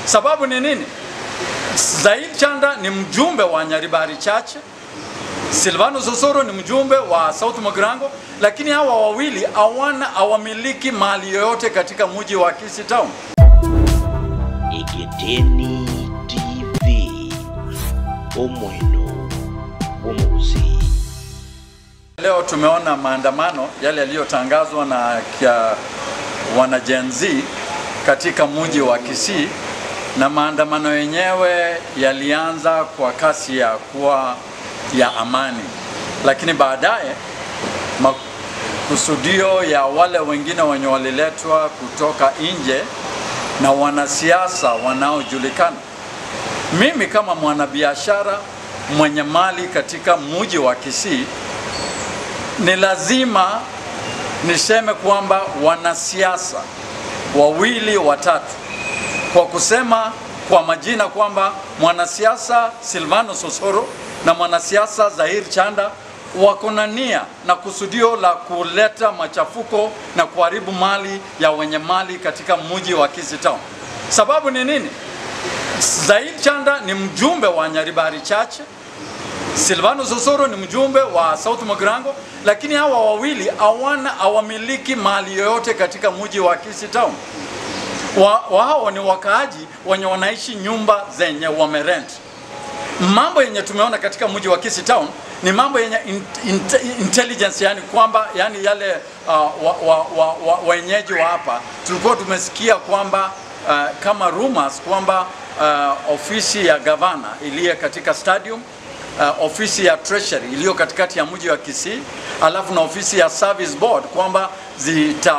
Sababu ni nini? Zaid Chanda ni mjumbe wa Nyaribari Church, Silvano Sosoro ni mjumbe wa South Mugirango, lakini hawa wawili hawana hawamiliki mali yoyote katika mji wa Kisii Town. Egeteni TV omweno gwomuguzi Leo tumeona maandamano yale yaliyotangazwa na kia wana Gen Z katika mji wa Kisii, na maandamano yenyewe yalianza kwa kasi ya kuwa ya amani, lakini baadaye makusudio ya wale wengine wenye waliletwa kutoka nje na wanasiasa wanaojulikana. Mimi kama mwanabiashara mwenye mali katika mji wa Kisii ni lazima niseme kwamba wanasiasa wawili watatu, kwa kusema kwa majina kwamba mwanasiasa Silvano Sosoro na mwanasiasa Zahir Chanda wako na nia na kusudio la kuleta machafuko na kuharibu mali ya wenye mali katika mji wa Kisii Town. Sababu ni nini? Zahir Chanda ni mjumbe wa Nyaribari Church Silvano Sosoro ni mjumbe wa South Mugirango, lakini hawa wawili hawana hawamiliki mali yoyote katika mji wa Kisii Town. Wa, wao ni wakaaji wenye wanaishi nyumba zenye wamerent. Mambo yenye tumeona katika mji wa Kisii Town ni mambo yenye in, in, intelligence, yani kwamba yani yale uh, wa, wa, wa, wa, wenyeji wa hapa tulikuwa tumesikia kwamba uh, kama rumors kwamba uh, ofisi ya gavana iliye katika stadium uh, ofisi ya treasury iliyo katikati ya mji wa Kisii, alafu na ofisi ya service board kwamba zita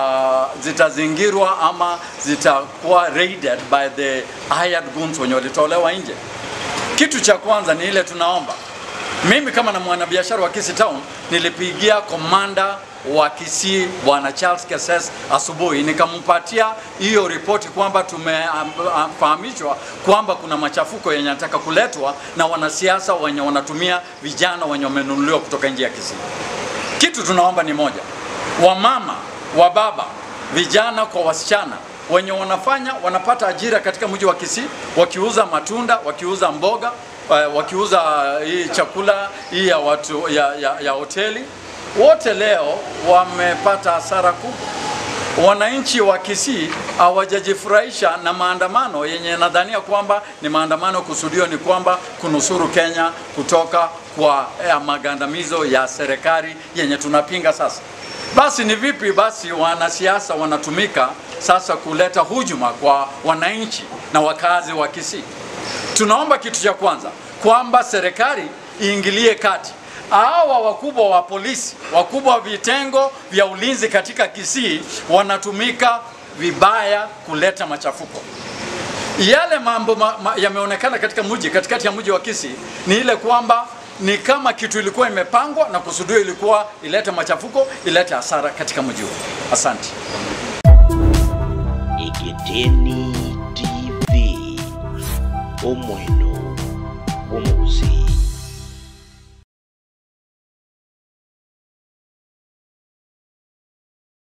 uh, zitazingirwa ama zitakuwa raided by the hired guns wenye walitolewa nje. Kitu cha kwanza ni ile tunaomba, mimi kama na mwanabiashara wa Kisii Town nilipigia komanda wa Kisii Bwana Charles Keses asubuhi, nikampatia hiyo ripoti kwamba tumefahamishwa kwamba kuna machafuko yenye yanataka kuletwa na wanasiasa wenye wanatumia vijana wenye wamenunuliwa kutoka nje ya Kisii. Kitu tunaomba ni moja, wamama, wababa, vijana kwa wasichana wenye wanafanya wanapata ajira katika mji wa Kisii, wakiuza matunda, wakiuza mboga, uh, wakiuza hii chakula hii ya watu ya, ya, ya hoteli wote leo wamepata hasara kubwa. Wananchi wa Kisii hawajajifurahisha na maandamano yenye nadhania kwamba ni maandamano kusudio ni kwamba kunusuru Kenya kutoka kwa eh, magandamizo ya serikali yenye tunapinga sasa. Basi ni vipi basi wanasiasa wanatumika sasa kuleta hujuma kwa wananchi na wakazi wa Kisii? Tunaomba kitu cha kwanza kwamba serikali iingilie kati hawa wakubwa wa polisi, wakubwa wa vitengo vya ulinzi katika Kisii wanatumika vibaya kuleta machafuko. Yale mambo ma, ma, yameonekana katika mji katikati ya mji wa Kisii ni ile kwamba ni kama kitu ilikuwa imepangwa na kusudio ilikuwa ilete machafuko, ilete hasara katika mji huo. Asante. Egeteni TV omweno gwomuguzi